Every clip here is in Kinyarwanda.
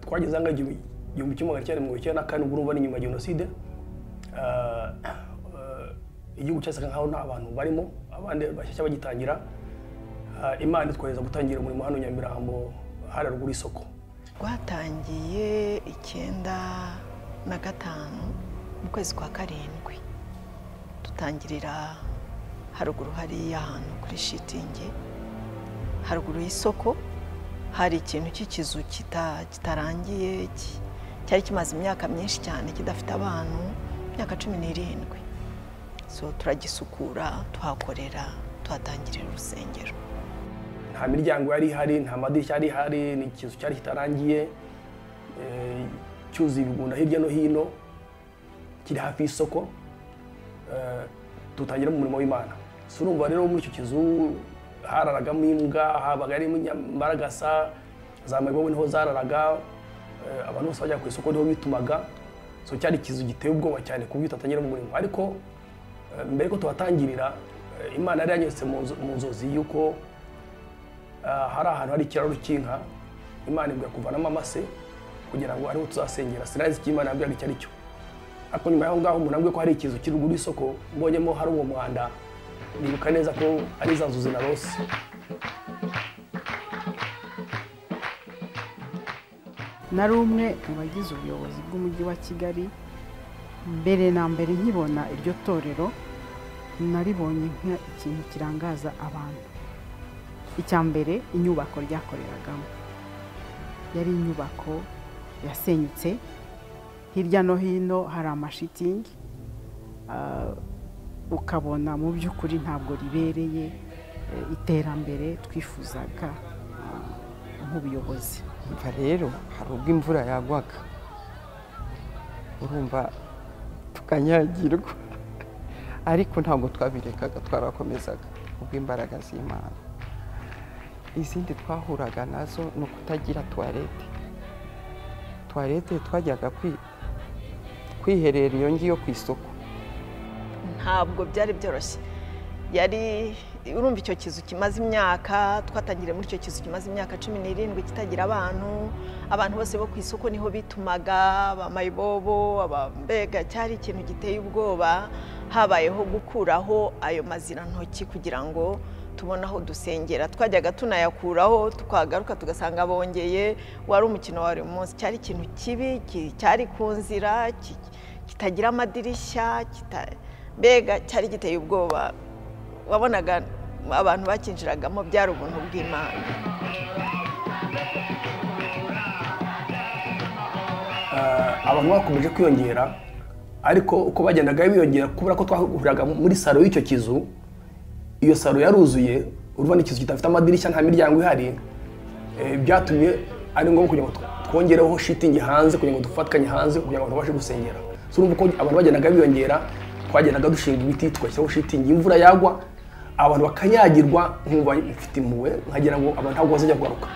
twageze ahanga igihumbi kimwe magana cyenda mirongo icyenda na kane ubwo urumva ni nyuma ya jenoside igihugu cyasaga nkaho nta bantu barimo abandi bashyashya bagitangira imana itwohereza gutangira umurimo hano nyamirambo hariya ruguru isoko rwatangiye icyenda na gatanu mu kwezi kwa karindwi dutangirira haruguru hariya ahantu kuri shitingi haruguru y'isoko hari ikintu cy'ikizu kitarangiye cyari kimaze imyaka myinshi cyane kidafite abantu imyaka cumi n'irindwi so turagisukura tuhakorera tuhatangirira urusengero nta miryango yari ihari nta madirishya yari ihari ni ikizu cyari kitarangiye cyuzuye ibigunda hirya no hino kiri hafi y'isoko dutangiramo umurimo w'imana si urumva rero muri icyo kizu hararagamo imbwa habaga harimo imbaragasa za mayibobo niho zararaga abantu bose bajya ku isoko niho bitumaga so cyari ikizu giteye ubwoba cyane ku buryo tutatangiramo umurimo ariko mbere ko tuhatangirira imana yari yanyuze mu nzozi y'uko hari ahantu hari ikiraro cy'inka imana ibwira kuvanamo amase kugira ngo ariho tuzasengera sinazi icyo imana yambwiraga icyo ari cyo ariko nyuma y'aho ngaho umuntu ko hari ikizu kiri ruguru y'isoko mbonyemo hari uwo mwanda nibuka neza ko ari za nzu zinarose nari umwe mu bagize ubuyobozi bw'umujyi wa kigali mbere na mbere nkibona iryo torero naribonye nk'ikintu kirangaza abantu icya mbere inyubako ryakoreragamo yari inyubako yasenyutse hirya no hino hari amashitingi ukabona mu by'ukuri ntabwo ribereye iterambere twifuzaga nk'ubuyobozi mva rero hari ubwo imvura yagwaga urumva tukanyagirwa ariko ntabwo twabirekaga twarakomezaga kubw'imbaraga z'imana izindi twahuraga nazo ni ukutagira tuwarete tuwarete twajyaga kwiherera iyo ngiyo ku isoko ntabwo byari byoroshye yari urumva icyo kizu kimaze imyaka twatangiriye muri icyo kizu kimaze imyaka cumi n'irindwi kitagira abantu abantu bose bo ku isoko niho bitumaga abamayibobo abambega cyari ikintu giteye ubwoba habayeho gukuraho ayo mazina ntoki kugira ngo tubona aho dusengera twajyaga tunayakuraho twagaruka tugasanga bongeye wari umukino wa buri munsi cyari ikintu kibi cyari ku nzira kitagira amadirishya mbega cyari giteye ubwoba wabonaga abantu bakinjiragamo byari ubuntu bw'imana abantu bakomeje kwiyongera ariko uko bagendaga biyongera kubera ko twahuriraga muri salo y'icyo kizu iyo salo yaruzuye urumva n'ikizu kidafite amadirishya nta miryango ihari byatumye ari ngombwa kugira ngo twongereho shitingi hanze kugira ngo dufatanye hanze kugira ngo abantu babashe gusengera si urumva uko abantu bagendaga biyongera twagendaga dushinga ibiti tugashyiraho shitingi imvura yagwa abantu bakanyagirwa nkumva mfite impuhwe nkagira ngo abantu ntabwo bazajya kugaruka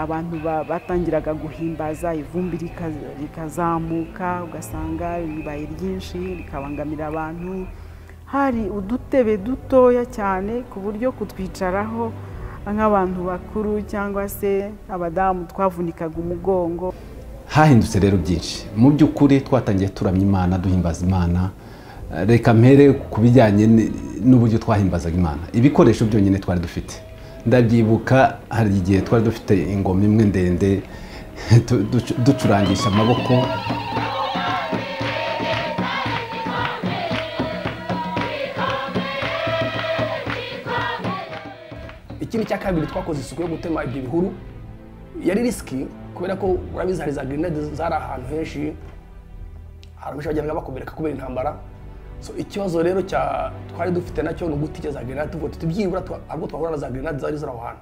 abantu batangiraga guhimbaza ivumbi rikazamuka ugasanga ribaye ryinshi rikabangamira abantu hari udutebe dutoya cyane ku buryo kutwicaraho nk'abantu bakuru cyangwa se abadamu twavunikaga umugongo hahindutse rero byinshi mu by'ukuri twatangiye turamya imana duhimbaza imana reka mpere ku bijyanye n'uburyo twahimbazaga imana ibikoresho byonyine twari dufite ndabyibuka hari igihe twari dufite ingoma imwe ndende ducurangisha amaboko ikindi cya kabiri twakoze isuku yo gutema ibyo bihuru yari risiki kubera ko urabizi hari za grenade zari ahantu henshi hari abenshi bagenda bakomereka kubera intambara ikibazo rero cya twari dufite nacyo ni ugutica za grenade tuvuga tuti byibura ahubwo twahura na za grenade zari ziri aho hantu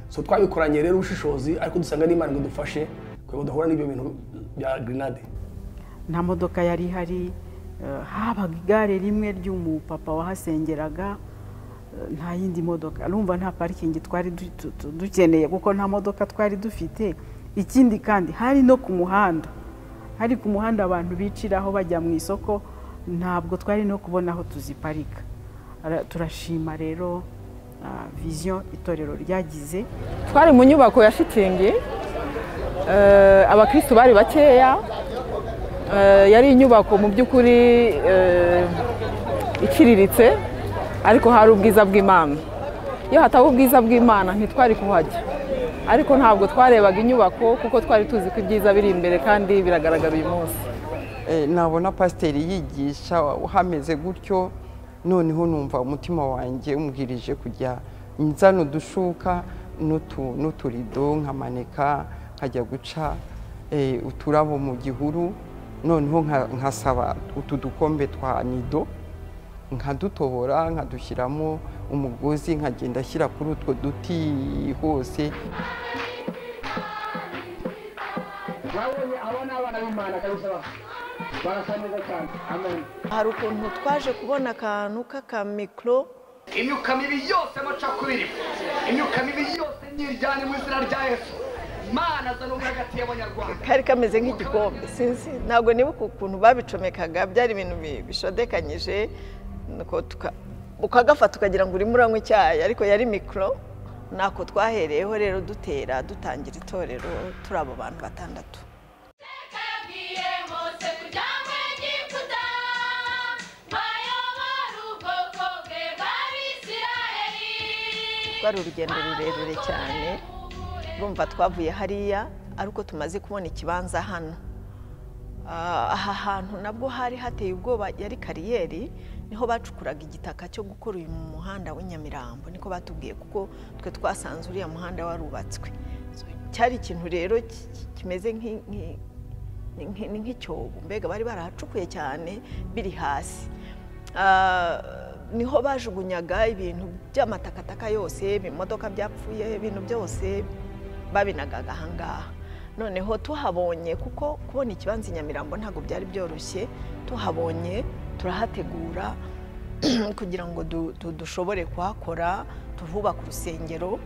so twabikoranye rero ubushishozi ariko dusanga n'imana ngo dufashe kugira ngo duhura n'ibyo bintu bya grenade nta modoka yari ihari habaga igare rimwe ry'umupapa wahasengeraga nta yindi modoka urumva nta parikingi twari dukeneye kuko nta modoka twari dufite ikindi kandi hari no ku muhanda hari ku muhanda abantu biciraho bajya mu isoko ntabwo twari no kubona aho tuziparika Ara- turashima rero ah, vision itorero ryagize twari mu nyubako ya shitingi eh, abakristu bari bakeya eh, yari inyubako mu by'ukuri eh, iciriritse ariko hari ubwiza bw'imana iyo hataba ubwiza bw'imana ntitwari kuhajya ariko ntabwo twarebaga inyubako kuko twari tuzi ko ibyiza biri imbere kandi biragaragara uyu munsi Eh, nabona pasiteri yigisha hameze gutyo noneho numva umutima wanjye umbwirije kujya nzana udushuka n'utu- n'uturido nkamanika nkajya guca eh, uturabo mu gihuru noneho nka- nkasaba utu dukombe twa nido nkadutobora nkadushyiramo umugozi nkagenda ashyira kuri utwo duti hose hari ukuntu twaje kubona akantu k'akamikoro imyuka mibi yose amacakubiri imyuka mibi yose nyirjyane mu izina rya yesu imana azana ubumwe hagati y'abanyarwanda kari kameze nk'igikombe sinzi ntabwo nibuka ukuntu babicomekaga byari ibintu bi- bishodekanyije nuko tuka- ukagafata ukagira ngo urimo uranywa icyayi ariko yari mikoro ntako twahereyeho rero dutera dutangira itorero turi abo bantu batandatu Kabwiye Mose kujya mu Egiputa, bayobora ubwoko bwe bw'Abisirayeli. rwari urugendo rurerure cyane urumva twavuye hariya ariko tumaze kubona ikibanza hano Ah, aha hantu nabwo hari hateye ubwoba yari kariyeri niho bacukuraga igitaka cyo gukora uyu muhanda w'inyamirambo niko batubwiye kuko twe twasanze uriya muhanda warubatswe So, cyari ikintu rero ki- ki- kimeze nk'i- nk'i- ni nk- ni nk'icyobo mbega bari barahacukuye cyane biri hasi Ah, niho bajugunyaga ibintu by'amatakataka yose ibimodoka byapfuye ibintu byose babinagaga ahangaha noneho tuhabonye kuko kubona ikibanza i nyamirambo ntabwo byari byoroshye tuhabonye turahategura kugira ngo du- du- dushobore kuhakora tuhubaka urusengero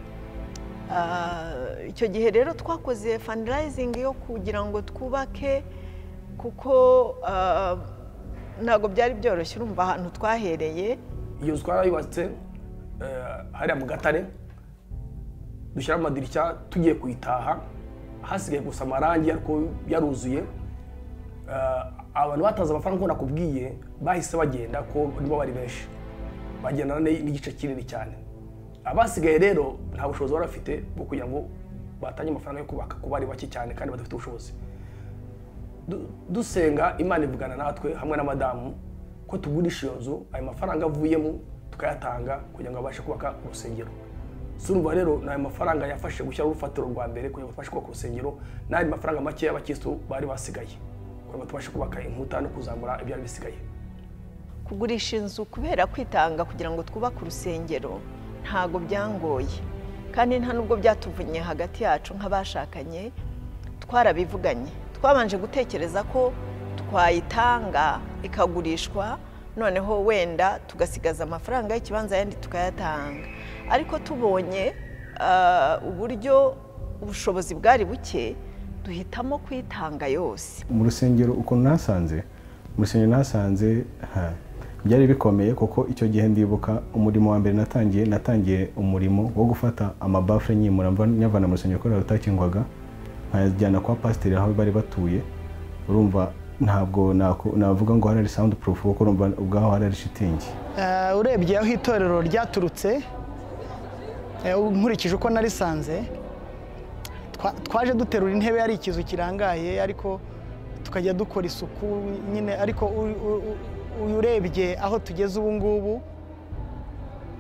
Ah, icyo gihe rero twakoze fundraising yo kugira ngo twubake kuko ah, ntabwo byari byoroshye urumva ahantu twahereye iyo nzu twarayubatse eh, hariya mu gatare dushyiramo amadirishya tugiye kuyitaha hasigaye gusa amarangi ariko yaruzuye Eh, abantu batazi amafaranga uko nakubwiye bahise bagenda ko nibo bari benshi bagendana n'i- n'igice kinini cyane abasigaye rero nta bushobozi bari bafite bwo kugira ngo batange amafaranga yo kubaka kuko bari bake cyane kandi badafite ubushobozi du- dusenga imana ivugana natwe hamwe na madamu ko tugurisha iyo nzu ayo mafaranga avuyemo tukayatanga kugira ngo abashe kubaka urusengero si urumva rero ni ayo mafaranga yafashe gushyiraho urufatiro rwa mbere kugira ngo tubashe kubaka urusengero n'andi mafaranga makeya abakirisitu bari basigaye kugira ngo tubashe kubaka inkuta no kuzamura ibyari bisigaye kugurisha inzu kubera kwitanga kugira ngo twubake urusengero ntabwo byangoye kandi nta nubwo byatuvunye hagati yacu nk'abashakanye twarabivuganye twabanje gutekereza ko twayitanga ikagurishwa noneho wenda tugasigaza amafaranga y'ikibanza ayandi tukayatanga ariko tubonye ah, uburyo ubushobozi bwari buke duhitamo kuyitanga yose mu rusengero ukuntu nasanze mu rusengero nasanze ha, byari bikomeye kuko icyo gihe ndibuka umurimo wa mbere natangiye natangiye umurimo wo gufata amabafure nyimura mva- nyavana mu rusengero kubera rutakingwaga nkajyana kwa pasiteri aho bari batuye urumva ntabwo naku- navuga ngo harari sound proof kuko urumva ubwaho harari shitingi Eh, urebye aho itorero ryaturutse eh, nkurikije uko narisanze twa- twaje duterura intebe yari ikizu kirangaye ariko tukajya dukora isuku nyine ariko u- u- u- urebye aho tugeze ubu ngubu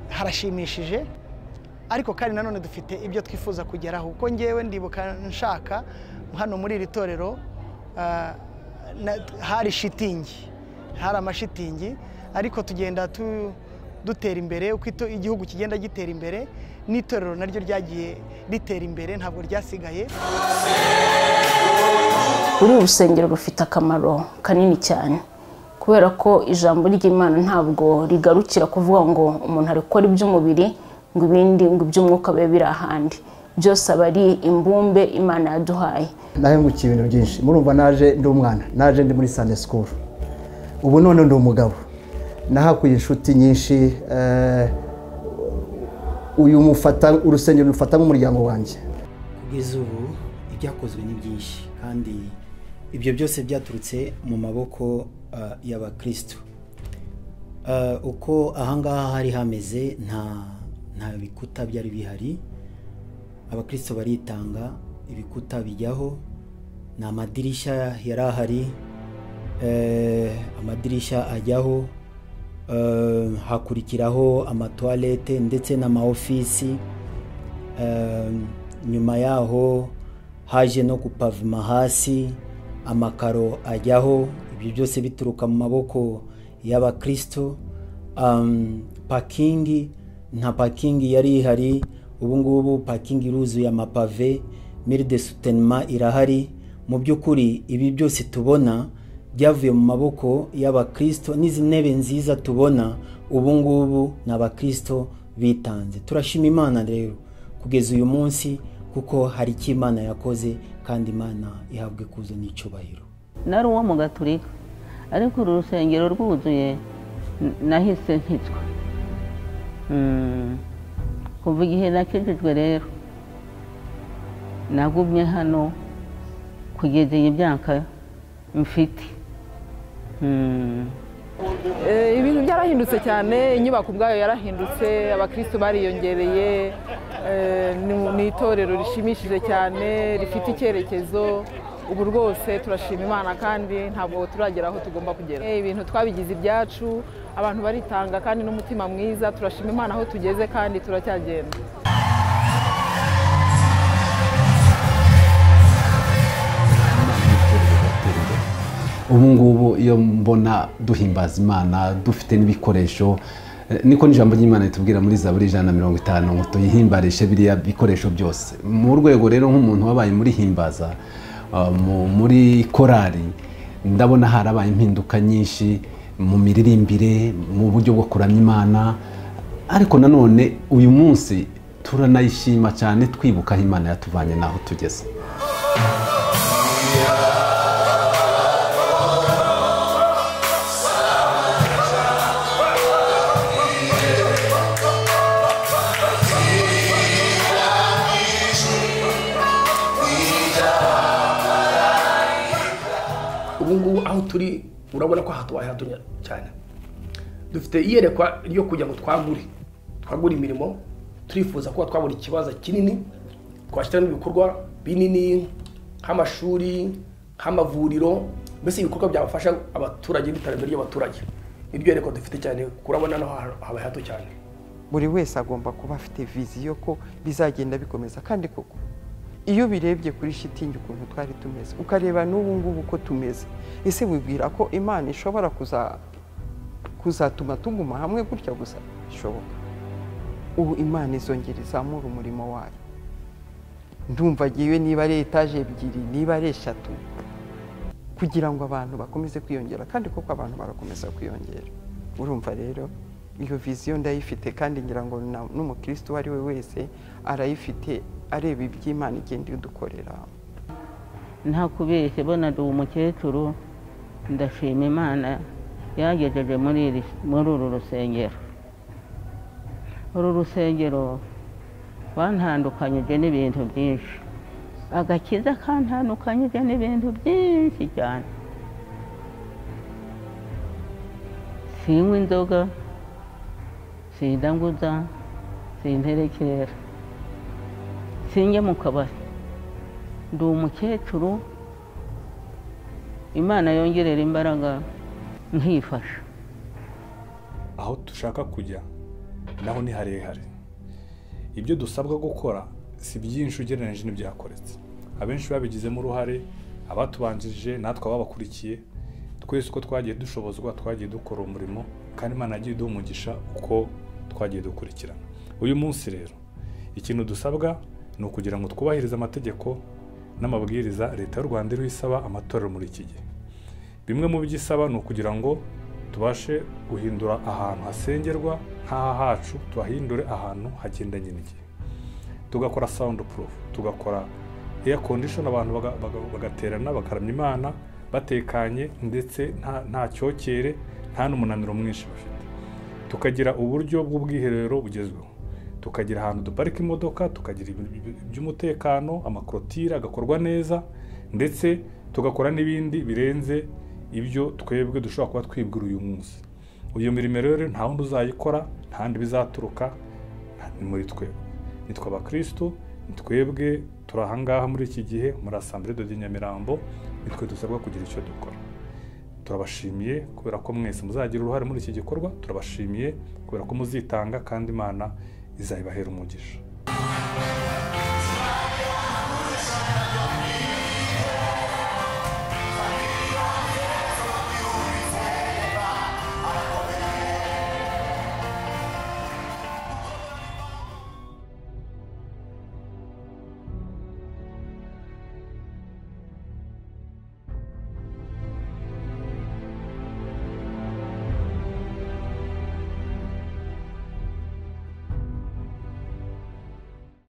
harashimishije ariko kandi nanone dufite ibyo twifuza kugeraho kuko ngewe ndibuka nshaka hano muri iri torero ah, na- hari shitingi hari amashitingi ariko tugenda tu- dutera imbere uko ito- igihugu kigenda gitera imbere n'itorero naryo ryagiye ritera imbere ntabwo ryasigaye uru rusengero rufite akamaro kanini cyane kubera ko ijambo ry'imana ntabwo rigarukira kuvuga ngo umuntu arekora iby'umubiri ngo ibindi ngo iby'umwuka bibe biri ahandi byose aba ari imbumbe imana yaduhaye nahengukiye ibintu byinshi murumva naje ndi umwana naje ndi muri sande sikuru ubu none ndi umugabo nahakuye inshuti nyinshi eh, uyu mufata urusengero mufata nk'umuryango wanjye kugeza ubu ibyakozwe ni byinshi kandi ibyo byose byaturutse mu maboko ah, y'abakristo Ah, uko ahangaha hari hameze nta nta bikuta byari bihari abakristo baritanga ibikuta bijyaho ni amadirishya yari ahari eh, amadirishya ajyaho eh, hakurikiraho amatuwarete ndetse n'amaofisi Eh, nyuma yaho haje no gupavuma hasi amakaro ajyaho ibyo byose bituruka mu maboko y'abakristo um, pakingi nta pakingi yari ihari ubu ngubu pakingi iruzuye amapave mire de sutenema irahari mu by'ukuri ibi byose tubona byavuye mu maboko y'abakristo n'izi ntebe nziza tubona ubu ngubu ni abakristo bitanze turashima imana rero kugeza uyu munsi kuko hari icyo imana yakoze kandi imana ihabwe kuzo n'icyubahiro nari uwo mu gaturika ariko uru rusengero rwuzuye n- nahise nkitswa Mm. kuva igihe nakijijwe rero nagumye hano kugeza iyi myaka mfite Mm. Eh, ibintu byarahindutse cyane inyubako ubwayo yarahindutse abakristo bariyongereye eh, ni- ni itorero rishimishije cyane rifite icyerekezo ubu rwose turashima imana kandi ntabwo turagera aho tugomba kugera Eh, ibintu twabigize ibyacu abantu baritanga kandi n'umutima mwiza turashima imana aho tugeze kandi turacyagenda ubu ngubu iyo mbona duhimbaza imana dufite n'ibikoresho eh, niko n'ijambo ry'imana ritubwira muri zaburi ijana na mirongo itanu ngo tuyihimbarishe biriya bikoresho byose mu rwego rero nk'umuntu wabaye muri himbaza ah, mu- muri korali ndabona harabaye impinduka nyinshi mu miririmbire mu buryo bwo kuramya imana ariko nanone uyu munsi turanayishima cyane twibuka aho imana yatuvanye n'aho tugeze ubu ngubu aho turi urabona ko aha tuwahira cyane dufite iyerekwa ryo kugira ngo twagure twagure imirimo turifuza kuba twabona ikibazo kinini twashyiramo ibikorwa binini nk'amashuri nk'amavuriro mbese ibikorwa byafasha abaturage n'iterambere ry'abaturage niryo yerekwa dufite cyane kurabona naho haba hato cyane buri wese agomba kuba afite viziyo ko bizagenda bikomeza kandi koko iyo birebye kuri shitingi ukuntu twari tumeze ukareba n'ubu ngubu uko tumeze ese wibwira ko imana ishobora kuza- kuzatuma tuguma hamwe gutya gusa bishoboka ubu imana izongera izamura umurimo wayo ndumva ngewe niba ari etaje ebyiri niba ari eshatu kugira ngo abantu bakomeze kwiyongera kandi koko abantu barakomeza kwiyongera urumva rero iyo viziyo ndayifite kandi ngira ngo na- n'umukristo uwo ari we wese arayifite areba iby'imana igenda idukorera nta kubeshya bona ndi umukecuru ndashima imana yagejeje muri iri- muri uru rusengero uru rusengero rwantandukanyije n'ibintu byinshi agakiza kantandukanyije n'ibintu byinshi cyane sinywa inzoga sindanguza sinterekera sinjya mu kabari ndi umukecuru imana yongerera imbaraga nkifasha aho dushaka kujya naho ni harehare ibyo dusabwa gukora si byinshi ugereranyije n'ibyakoretse abenshi babigizemo uruhare abatubanjirije natwe ababakurikiye twese uko twagiye dushobozwa twagiye dukora umurimo kandi imana yagiye iduha umugisha uko twagiye dukurikirana uyu munsi rero ikintu dusabwa ni ukugira ngo twubahirize amategeko n'amabwiriza leta y'u rwanda iriho isaba amatorero muri iki gihe bimwe mu byo isaba ni ukugira ngo tubashe guhindura ahantu hasengerwa nk'aha hacu tuhahindure ahantu hagendanye n'igihe tugakora sound proof tugakora air condition abantu baga- baga- bagaterana bakaramya imana batekanye ndetse nta nta cyokere nta n'umunaniro mwinshi bafite tukagira uburyo bw'ubwiherero bugezweho tukagira ahantu duparika imodoka tukagira iby'umutekano amakorotire agakorwa neza ndetse tugakora n'ibindi birenze ibyo twebwe dushobora kuba twibwira uyu munsi uyu mirimo rero nta wundi uzayikora nta handi bizaturuka ni muri twebwe nitwa abakirisitu ni twebwe turi ahangaha muri iki gihe muri asambere de nyamirambo nitwe dusabwa kugira icyo dukora turabashimiye kubera ko mwese muzagira uruhare muri iki gikorwa turabashimiye kubera ko muzitanga kandi imana izabibahera umugisha